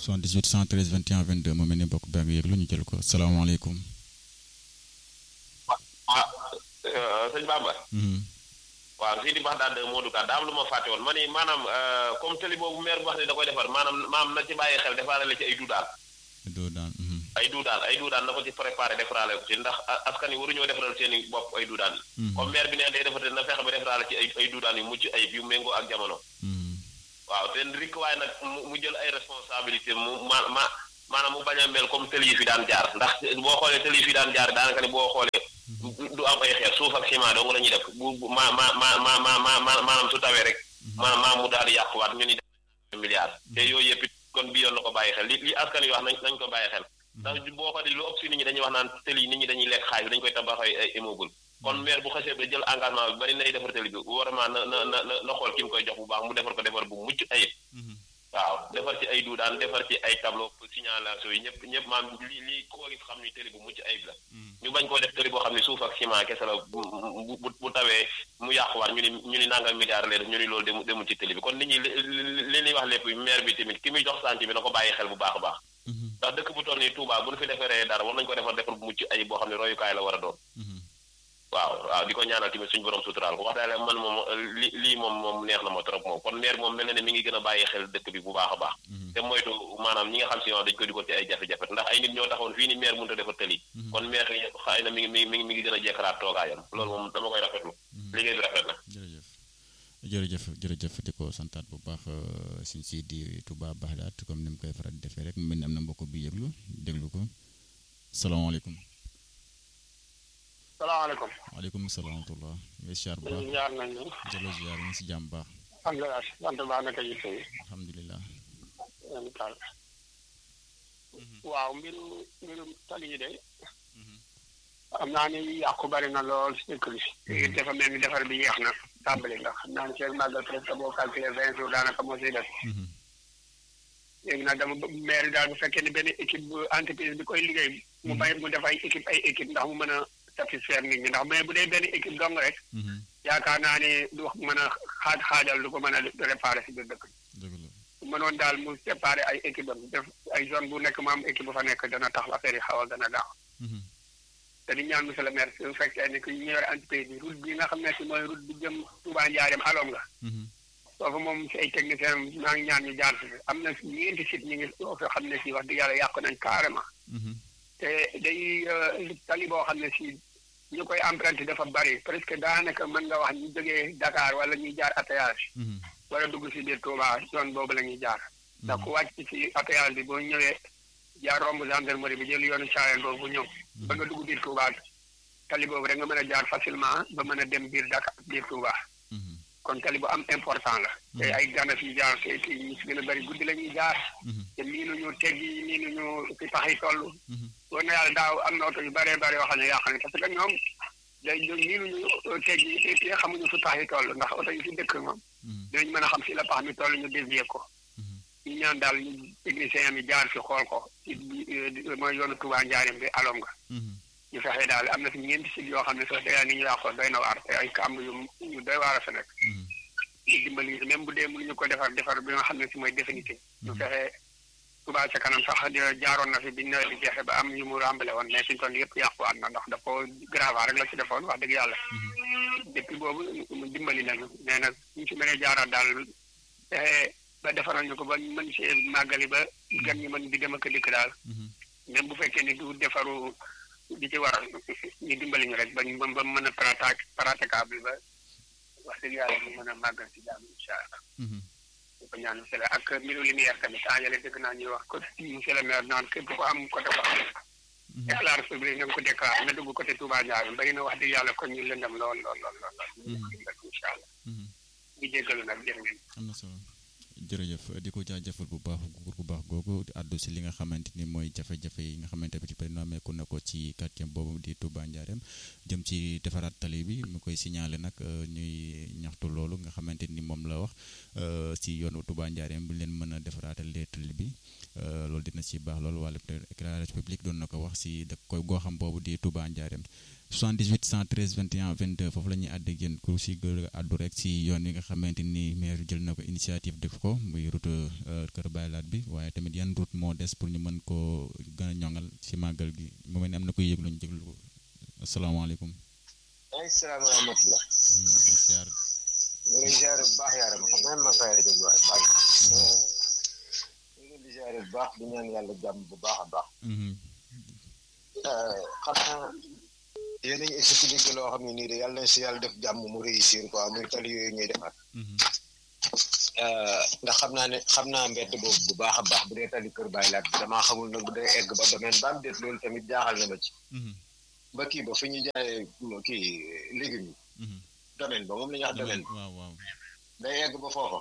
78 113 21 22 moo mel ni bokk baa ngi yëglu ñu jël ko salaamaaleykum. ah sëñ Bamba. waaw fii di bax daal de Modou Ka daa am lu ma fàtte woon ma ni maanaam comme tëli boobu maire bu wax ne da koy defar maanaam maam na ci bàyyi xel defaale la ci ay duudaal. duudaan. ay duudaan ay duudaan na ko ci préparé defaraale ko ci ndax askan yi waruñoo defaral seen i bopp ay duudaan yi. comme maire bi ne day defar na fexe ba defaraale ci ay ay duudaan yu mucc ayib yu méngoo ak jamono. waaw te rik waaye nag mu jël ay responsabilité mu ma ma maanaam mu bañ a mel comme tëli yi fi daan jaar ndax boo xoolee tëli yi fi daan jaar daanaka ni boo xoolee. du am ay xeer suuf ak ciment dong la ñuy def bu ma ma ma ma ma ma maanaam su tawee rek maanaam maa mu daal di yàquwaat ñu ni def milliards te yooyu yëpp kon bi yoon na ko bàyyi xel li li askan yi wax nañ nañ ko bàyyi xel ndax boo xoolee lu ëpp si nit ñi dañuy wax naan tëli yi nit ñi dañuy lekk xaalis dañu koy tabax ay immeuble kon maire bu xasee ba jël engagement bi bari nay defar tëli bi vraiment na na na na xool ki mu koy jox bu baax mu defar ko defar bu mucc ayib waaw defar ci ay duudaan defar ci ay tableau signalisation yi ñëpp ñëpp maam li li koo gis xam ni tëli bu mucc ayib la ñu bañ koo def tëli boo xam ne suuf ak ciment kese la bu bu bu tawee mu yàquwaat ñu ni ñu ni nangam milliard lee def ñu ni loolu demu demul ci tëli bi kon nit ñi li ñuy wax lépp maire bi tamit ki muy jox sant bi na ko bàyyi xel bu baax a baax ndax dëkk bu toll nii Touba bu ñu fi defaree dara war nañu ko defar defar bu mucc ayib boo xam ne royukaay la war a doon waaw waaw di ko ñaanal tamit suñu borom suturaal ko wax daal man moom li lii moom moom neex na ma trop moom kon maire moom mel na ne mi ngi gën a bàyyi xel dëkk bi bu baax a baax te moytu maanaam ñi nga xam si yoon dañ ko dugal ci ay jafe-jafe ndax ay nit ñoo taxoon fii ni maire mënut a defar tëli kon maire xëy na mi ngi mi ngi mi ngi gën a jekkaraat toogaayam loolu moom dama koy rafetlu liggéey bi rafet na jërëjëf jërëjëf jërëjëf di ko santaat bu baax suñ si di Touba Baxdaat comme ni mu koy faral di defee rek mu mel ni am na mbokk bi yëglu déglu ko salaamaaleykum salaamaaleykum. waaleykum salaam wa rahmatulah. ngay siyaar bu baax ziar nañu. jëlo ziar ñu si jàmm baax. alhamdulilah sant baax naka yitte yi. alhamdulilah. waaw mbiru mbiru tali yi de. xam naa ni yàqu bari na lool si dëkk bi. léegi dafa mel ni defar bi yéex na tàmbali ndax xam naa ni seen màggal presque boo calculé vingt jours daanaka moo siy def. léegi nag dama maire daal bu fekkee ne benn équipe bu entreprise bi koy liggéey. mu bay mu def ay équipe ay équipe ndax mu mën a. satisfaire nit ñi ndax mais bu dee benn équipe dong rek. yaakaar naa ni du wax mën a xaaj xaajal du ko mën a réparer si biir dëkk bi. mënoon daal mu séparer ay équipe am def ay zone bu nekk mu am équipe bu fa nekk dana tax affaire yi xaw a gën a gaaw. te di ñaan monsieur le maire su fekkee ne que ñu yore entreprise bi route bi nga xam ne si mooy route bi jëm Touba Ndiarème alom nga. foofu moom si ay technicien maa ngi ñaan ñu jaar si am na ñeenti site ñu ngi foo xam ne si wax dëgg yàlla yàqu nañ carrément. te day tali boo xam ne si ñu koy emprunté dafa bari presque daanaka mën nga wax ñu jógee Dakar wala ñuy jaar atayage wala dugg si biir Touba yoon boobu la ñuy jaar ndax ku wàcc si atayage bi boo ñëwee jaar romb gendarmerie bi jël yoonu Thiawène boobu bu ñëw ba nga dugg biir Touba tali boobu rek nga mën a jaar facilement ba mën a dem biir Dakar biir Touba kon tali bu am important la te ay gànna fi jaar te ñu si gën a bëri guddi la ñuy jaar te miinuñu teggi miinuñu fi pax yi toll war na yàlla daaw am na oto yu bëree bëri yoo xam ne yàq ne parce que ñoom day miinuñu teggi et puis xamuñu fi pax yi toll ndax oto yi fi dëkk moom dinañ mën a xam si la pax mi toll ñu dévier ko ñu ñaan daal ñu technicien mi jaar fi xool ko ci mooy yoonu Touba Njaareem bi alom nga ñu fexe daal am na fi ñeenti sit yoo xam ne sax dëgg ni ñu yàqoo doy na waar te ay kàmb yu yu doy waar a fa nekk ñu dimbali même bu dee mënuñu ko defar defar bi nga xam ne si mooy définitif ñu fexe Touba ca kanam sax jaaroon na fi bi nawet bi jeexee ba am yu mu ràmbale woon mais suñu toll yëpp yàquwaat na ndax daf ko grava rek la ci defoon wax dëgg yàlla depuis boobu mu dimbali nañu mais nag ñu si mënee jaaraat daal fexe ba defaral ñu ko ba mën see màggali ba gan ñi mën di dem ak dikk daal même bu fekkee ni du defaru di ci war ñu dimbali ñu rek ba ñu ba mën a pratique praticable ba wax dëgg yàlla ñu mën a màggal si jàmm incha allah. di ko ñaan monsieur le ak mbiru lumière tamit temps yële dëgg naa ñuy wax côté monsieur le maire naan képp ko am côté ko am. éclairage public na nga ko déclaré na dugg côté Touba Ndiaye bari na wax dëgg yàlla kon ñu lëndam lool lool lool lool. incha allah. di jéggalu nag jërë ngeen. am na solo. jërëjëf di ko jaajëfal bu baax góor gu baax googu àddu si li nga xamante ni mooy jafe-jafe yi nga xamante bi ci bëri meeku na ko ci quartier boobu di Touba Ndiarème jëm ci defaraat tali bi mu koy signalé nag ñuy ñaxtu loolu nga xamante ni moom la wax si yoonu Touba Ndiarème bu leen mën a defaraatal tali bi loolu dina ci baax loolu wàllu éclairage public doon na ko wax si dëkk koy goo xam boobu di Touba Ndiarème 78 113 21 22 foofu la ñuy àdd ak yéen ku si gën a àddu rek si yoon yi nga xamante ni maire jël na ko initiative def ko muy route kër baylaat bi waaye tamit yan route moo des pour ñu mën koo gën a ñoŋal ci màggal gi mu mel ni am na koy yëglu ñu jéglu ko asalaamaaleykum. ay salaam wa rahmatulah. siyaar. ñu ngi ziare bu baax yaaram xam naa ma fay rajo bi waaye baax ñu ngi di ziare bu baax di ñaan yàlla jàmm bu baax a baax. xam naa yéen a ngi expliqué loo xam ne nii de yàlla na si yàlla def jàmm mu réussir quoi muy tali yooyu ñuy defar. ndax xam naa ne xam naa mbedd boobu bu baax a baax bu dee tali kër bàyyi laat bi damaa xamul nag bu dee egg ba domaine ba am déet loolu tamit jaaxal na ma ci. ba kii ba fi ñu jaayee kii légumes yi. domaine ba moom la ñuy wax domaine ba. waaw waaw. day egg ba foofa.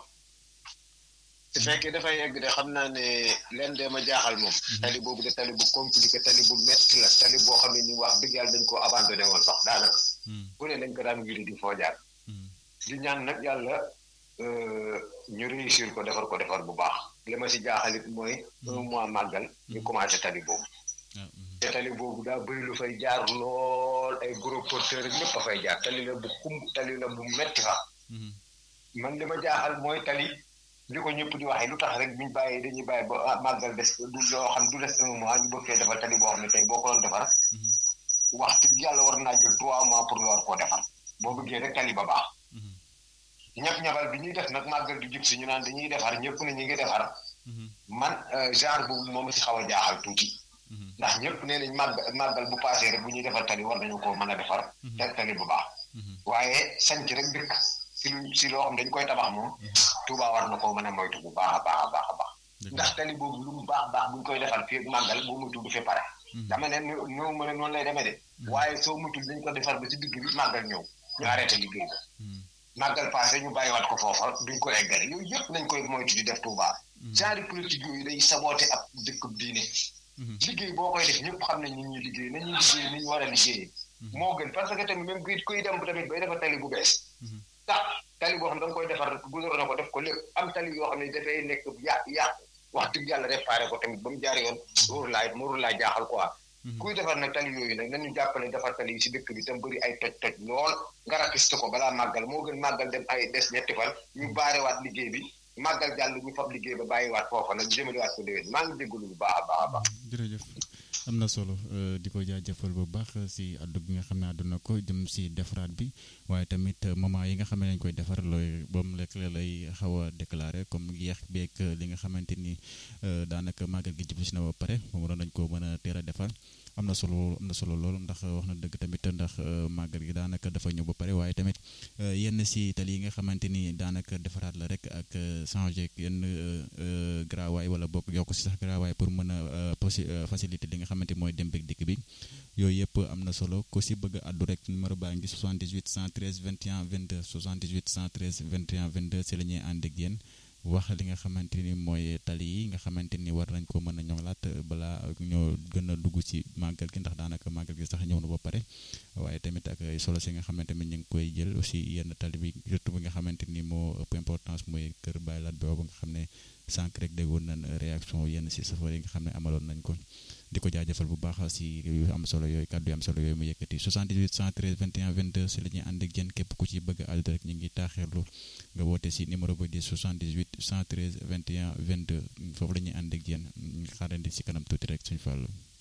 su fekkee dafay egg de xam naa ne leen de ma jaaxal moom. tali boobu de tali bu compliqué tali bu métti la tali boo xam ne ni wax dëgg yàlla dañ koo abandonné woon sax daanaka. bu ne dañ ko daan wiri di foo jaar. di ñaan nag yàlla ñu réussir ko defar ko defar bu baax li ma si jaaxalit mooy un mois màggal ñu commencé tali boobu. te tali boobu daa bëri lu fay jaar lool ay gros porteurs ak lépp a fay jaar tali la bu xumb tali la bu metti fa man li ma jaaxal mooy tali li ko ñëpp di waxee lu tax rek buñ bàyyi dañuy bàyyi ba màggal des du loo xam du des un mois ñu bëgg fee defal tali boo xam ne tey boo ko doon defar waxtu yàlla war naa jël trois mois pour nga war koo defar boo bëggee rek tali ba baax ñab-ñabal bi ñuy def nag màggal di jub si ñu naan dañuy defar ñëpp ne ñu ngi defar man genre boobu moom si xaw a jaaxal tuuti ndax ñëpp nee nañ màgg màggal bu paasee rek bu ñuy defar tali war nañu koo mën a defar te tali bu baax waaye sanc rek dëkk si lu si loo xam dañ koy tabax moom Touba war na koo mën a moytu bu baax a baax a baax a baax ndax tali boobu lu mu baax baax buñ koy defar fii ak màggal boo mutul du fi pare dama ne ñoo mën a noonu lay demee de waaye soo mutul dañ ko defar ba si digg bi màggal ñëw ñu arrêté liggéey ba màggal passé ñu bàyyiwaat ko foofa duñ ko eggale yooyu yëpp nañ koy moytu di def Touba genre politique yooyu day saboote ab dëkkub diine liggéey boo koy def ñëpp xam nañ ni ñuy liggéey nañuy liggéey ni ñu war a liggéeyee moo gën parce que tamit même kuy kuy dem tamit bay defar tali bu bees tax tali boo xam da nga koy defar gudóor na ko def ko lépp am tali yoo xam ne dafay nekk yà yàq wax dëgg yàlla réparé ko tamit ba mu jaar yoon wóoru laay wóoru laay jaaxal quoi kuy defar nag tali yooyu nag nañu jàppale defar tali yi si dëkk bi tam bëri ay toj toj lool nga rakiste ko balaa màggal moo gën màggal dem ay des ñetti fan ñu baarewaat liggéey bi màggal jàll ñu fab liggéey ba bàyyiwaat foofa nag jëmaliwaat ko déwén maa ngi jégalu bu baax a baax a baax jërëjëf am na solo di ko jaajëfal bu baax si addu gi nga xam ne àdduna ko jëm si defaraat bi waaye tamit moment yi nga xam ne lañ koy defar looy ba mu lekk lay xaw a déclaré comme yeex beeg li nga xamante ni daanaka màggal gi jub si na ba pare moom waroon nañ ko mën a teel a defar am na solo am na solo lool ndax wax na dëgg tamit ndax màggal gi daanaka dafa ñëw ba pare waaye tamit yenn si tali yi nga xamante ni daanaka defaraat la rek ak changé yenn garawaay wala bokk yokk si sax garawaay pour mën a possi facilité li nga xamante mooy dem beeg dikk bi yooyu yëpp am na solo ko si bëgg a addu rek numéro baa ngi 78 113 21 22 78 113 21 22 si la ñuy ànd ak yéen wax li nga xamante ni mooy tali yi nga xamante ni war nañ ko mën a ñoŋlaat balaa ñoo gën a dugg ci màggal gi ndax daanaka màggal gi sax ñëw na ba pare waaye tamit ak solo si nga xamante ni ñu ngi koy jël aussi yenn tali bi surtout bi nga xamante ni moo ëpp importance mooy kër Baylaat boobu nga xam ne sànq rek déggoon nañ réaction yenn si safar yi nga xam ne amaloon nañ ko di ko jaajëfal bu baax si yu am solo yooyu kàddu yu am solo yooyu mu yëkkati 78 113 21 22 si la ñuy ànd ak yéen képp ku ci bëgg a àddu rek ñu ngi taaxeerlu nga woote si numéro ba di 78 113 21 22 foofu la ñuy ànd ak yéen ñu xaarandi si kanam tuuti rek suñu fàllu